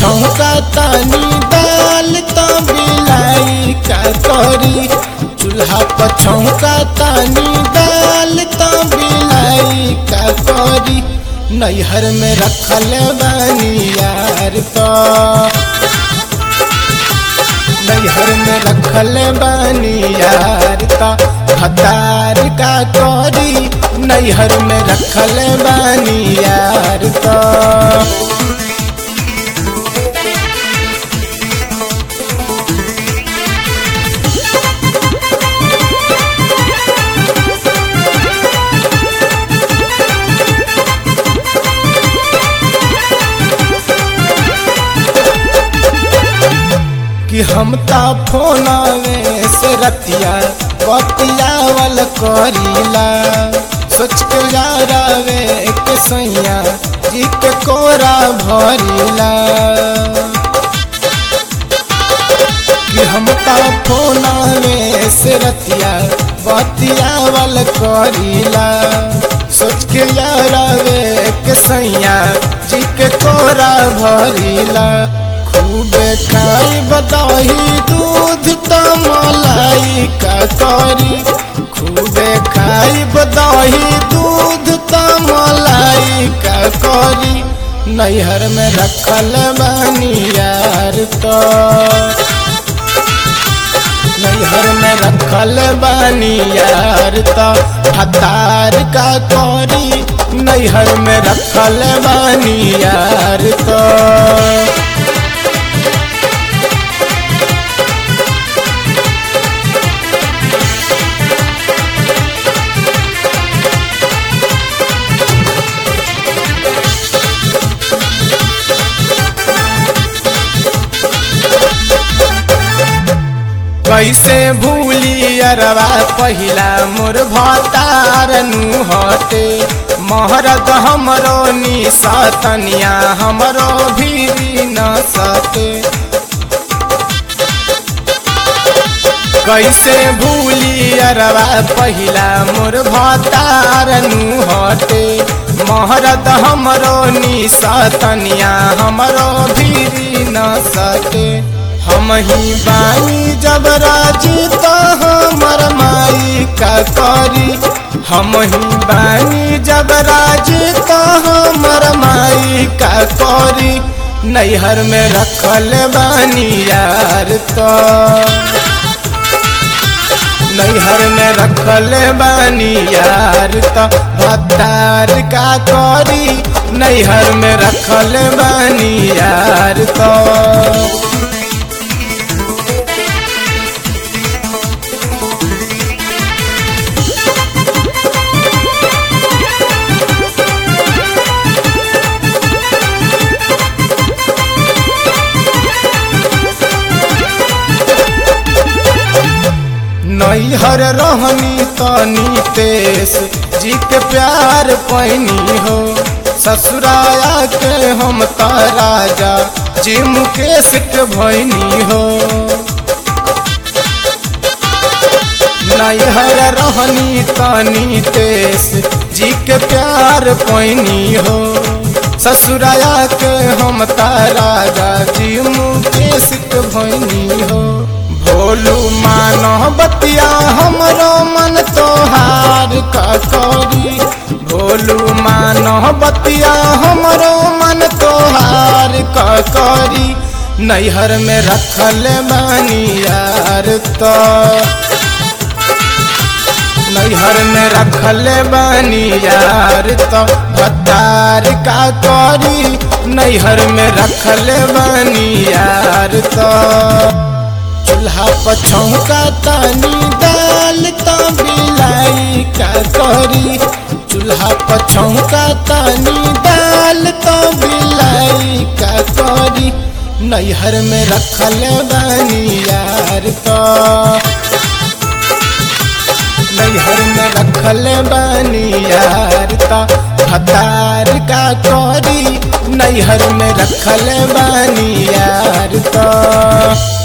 पछौका तानी दाल तो बिलाई का करी चूल्हा पछौका तानी दाल तो बिलाई का करी नैहर में रखल बानी यार तो नैहर में रखल बानी यार तो हतार का करी नैहर में रखल बानी यार तो कि हम ता फोनावे से रतिया बतियावल करीला सोच के यारावे के सैया जी के कोरा भरीला कि हम ता फोनावे से रतिया बतियावल करीला सोच के यारावे के सैया जी के कोरा भरीला खूबे खाई बदाही दूध तो मलाई का करी खूबे खाई बदाही दूध तो मलाई का करी नैहर में रखल बानी यार तो नैहर में रखल बानी यार तो हतार का करी नैहर में रखल बानी यार तो कैसे भूली अरवा पहिला मोर भतार नु हटे महरद हमरो निसतनिया हमरो भी न सते कैसे भूली अरवा पहिला मोर भतार नु हटे महरद हमरो निसतनिया हमरो भी न सते हम ही बानी जब राजी तो हमर माई का करी हम ही बानी जब राजी तो हमर माई का करी नैहर में रखल बानी यार तो नैहर में रखल बानी यार तो भत्तार का करी नैहर में रखल बानी यार तो नैहर रहनी तनी तेस जी के प्यार पैनी हो ससुराया के हम त राजा जी मुकेश के भैनी हो नैहर रहनी तनी तेस जी के प्यार पैनी हो ससुराया के हम त राजा जी मुकेश के भैनी हो भोलू मानो बतिया हमरो मन तोहार का करी भोलू मानो बतिया हमरो मन तोहार का करी नैहर में रखल बानी यार तो नैहर में रखल बानी यार तो भत्तार का करी नैहर में रखल बानी यार तो चूल्हा पछौका तानी दाल तो बिलाई का करी चूल्हा पछौका तानी दाल तो बिलाई का करी नैहर में रखल बानी यार तो नैहर में रखल बानी यार तो हतार का करी नैहर में रखल बानी यार तो